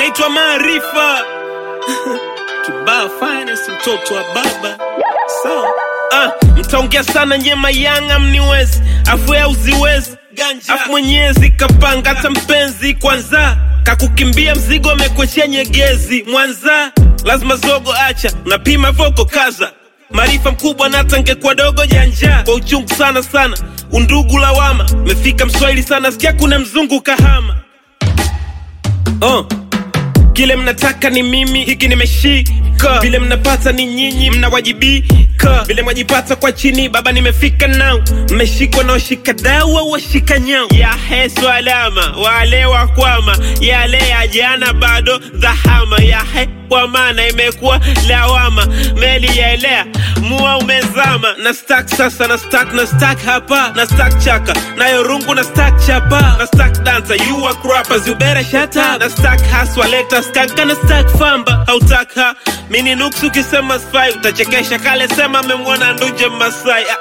naitwa Maarifa Kibaa finance, mtoto wa baba sawa. Ah, mtaongea sana nyema yanga mniwezi afu ya uziwezi afu mwenyezi kapanga hata mpenzi kwanza kakukimbia mzigo amekwechea nyegezi mwanza lazima zogo acha unapima voko kaza maarifa mkubwa nata ngekuwa dogo janja kwa uchungu sana sana undugu lawama mefika mswahili sana sikia kuna mzungu kahama oh. Kile mnataka ni mimi, hiki nimeshika. Vile mnapata ni nyinyi, mnawajibika. Vile mwajipata kwa chini, baba nimefika nao. Mmeshikwa na washika dau au washika nyao. Ya hesu alama, wale wa kwama, yale ya jana bado dhahama. Ya he kwa maana imekuwa lawama, meli yaelea mua umezama. Na stack sasa, na stack, na stack hapa, na stack chaka, nayo rungu na stack chapa, na stack dancer, you are rappers, you better shut up. Na stack haswa, leta skanka, na stack famba, hautaka mini nuksi ukisema spy, utachekesha kale sema amemwona nduje Masai. Ah.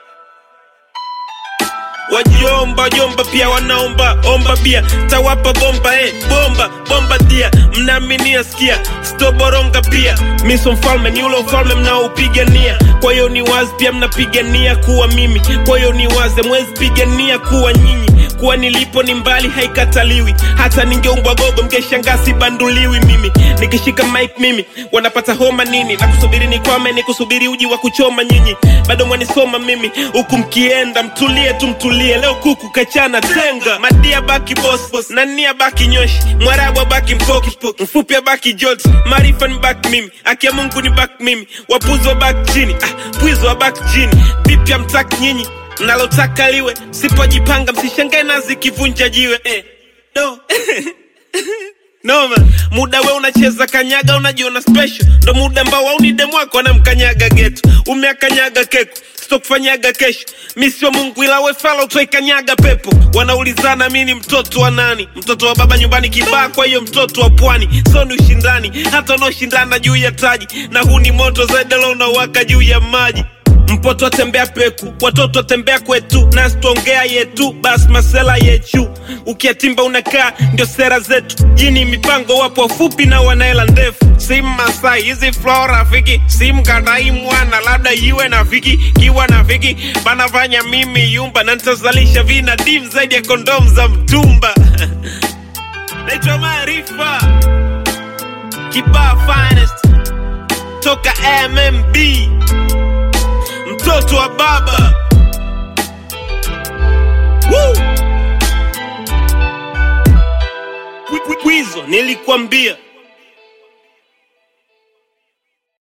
Wajomba jomba pia wanaomba omba bia tawapa bomba eh, bomba bomba dia mnaaminia sikia stoboronga pia miso mfalme ni ule ufalme mnaoupigania kwa hiyo ni wazi pia mnapigania kuwa mimi kwa hiyo ni wazi mwezi pigania kuwa nyinyi kuwa nilipo ni mbali haikataliwi hata ningeumbwa gogo mkeshangaa sibanduliwi mimi nikishika mic mimi wanapata homa nini na kusubiri ni kwame ni kusubiri uji wa kuchoma nyinyi bado mwanisoma mimi huku mkienda mtulie tu mtulie leo kuku kachana tenga madia baki boss nania baki nyoshi mwarabu baki mpoki mfupi abaki jot maarifa ni baki mimi akia mungu ni baki mimi wapuzi wa baki chini ah, pwizi wa baki chini vipi amtaki nyinyi nalotaka liwe sipojipanga msishangae nazi kivunja jiwe eh. no. Noma, muda we unacheza kanyaga, unajiona special, ndo muda ambao waunide mwako anamkanyaga geto, umeakanyaga keko sitokufanyaga kesho. Mi sio Mungu ila we fala utwaikanyaga pepo. Wanaulizana mi ni mtoto wa nani? Mtoto wa baba nyumbani kibaa, kwa hiyo mtoto wa pwani. So ni ushindani, hata unaoshindana juu ya taji, na huu ni moto zaidi leo unawaka juu ya maji mpoto atembea peku watoto atembea kwetu nasi tuongea yetu basi masela yechu ukiatimba unakaa ndio sera zetu jini mipango wapo wafupi na wanaela ndefu si masai hizi flow rafiki si mkadai mwana labda iwe na viki kiwa na viki banafanya mimi yumba na nitazalisha vina dim zaidi ya kondom za mtumba naitwa maarifa kibaa finest toka mmb mtoto wa baba Woo! Kwi- kwi- kwizo nilikwambia